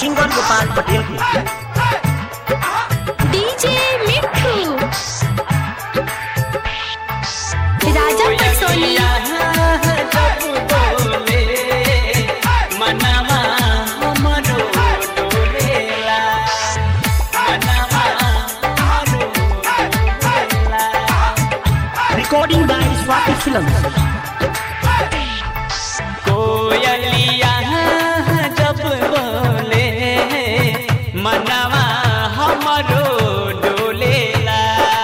singer Gopal Patel की DJ मिठू राजा पटसोनी recording by Swati film कोयलिया जब बोले मनवा हमरो डोलेला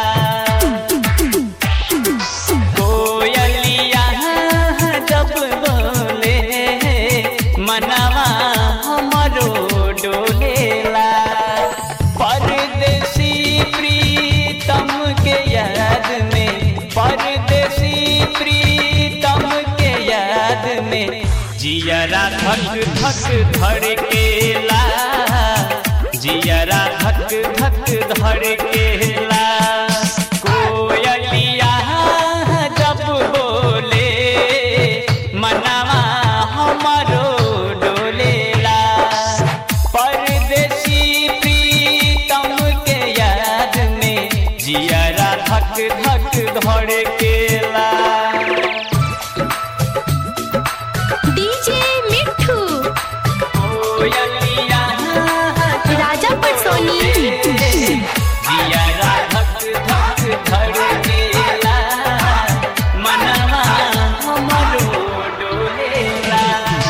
कोयलिया जब बोले मनवा हमरो डोलेला परदेसी प्रीतम के याद में परदेसी प्रीतम के याद में जियरा धक धक धड़केला जियरा धक धक धड़केला कोयलिया जब बोले मनवा हमरो डोलेला परदेसी प्रीतम के याद में जियरा धक धक धड़केला डीजे मिठू कोयलिया राजा पटसोनी जियरा धक धक धड़केला मनवा हमरो डोलेला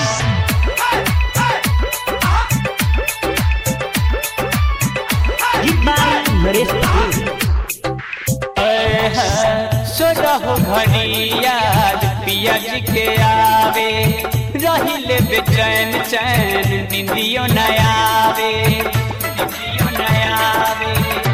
गीत बाय नरेश पटेल सोरहो घड़िया पिया जी के आवे रहिले बेचैन चैन निंदियो न आवे निंदियो न आवे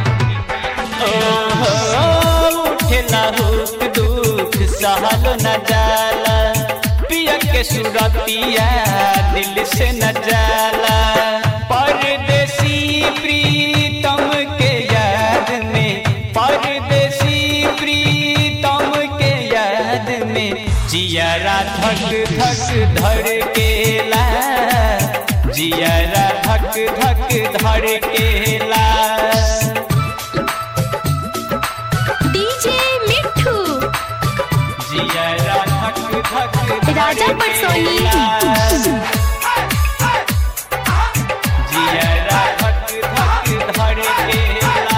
ओहो उठेला हुक दुख सहलो न जाला पिया के सुरतिया दिल से न जाला परदेसी प्रीतम के याद में परदेसी प्रीतम के याद में जियरा धक धक धड़केला जियरा धक धक धड़केला डीजे मिठू जियरा धक धक राजा पटसोनी जियरा धक धक धड़केला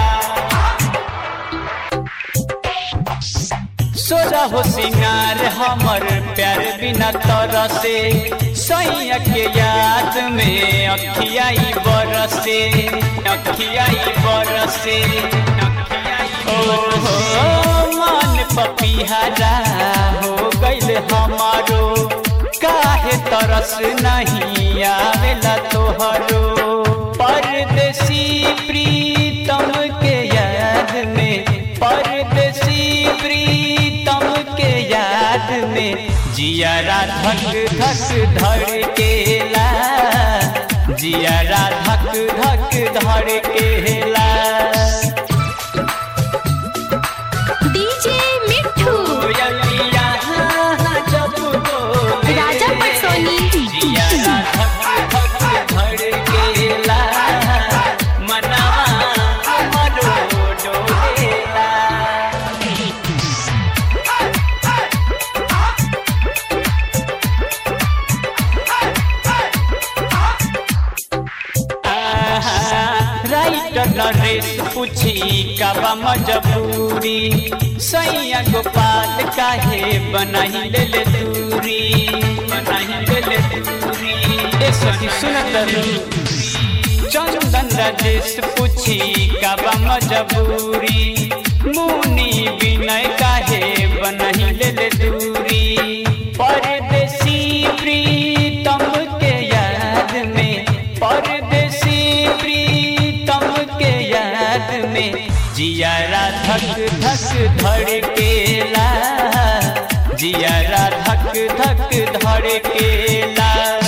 सोजा हो सिंगार हमर प्यार बिना तरसे सैया के याद में अखियाई बरसे अखियाई बरसे ओहो मन पपीहरा हो गइल हमारो काहे तरस नहीं आवेला तोहरो परदेसी प्रीतम के याद में परदेसी प्रीतम के याद में जियरा धक धक धड़केला जियरा धक धक धड़केला डीजे मिठू कोयलिया जब बोले राजा पटसोनी जियरा धक धक धड़केला मनवा हमरो डोलेला राइटर नरेश पूछी कबा मजबूरी सैया गोपाल काहे बनाही ले ले दूरी बनाही ले ले दूरी ए सॉरी सुनत चंदन राजेश पूछी कबा मजबूरी मुनी विनय काहे बनाही ले ले दूरी परदेसी प्रीतम के याद में परदेसी प्रीतम के याद में जियारा धक धक धड़केला जियारा धक धक धड़केला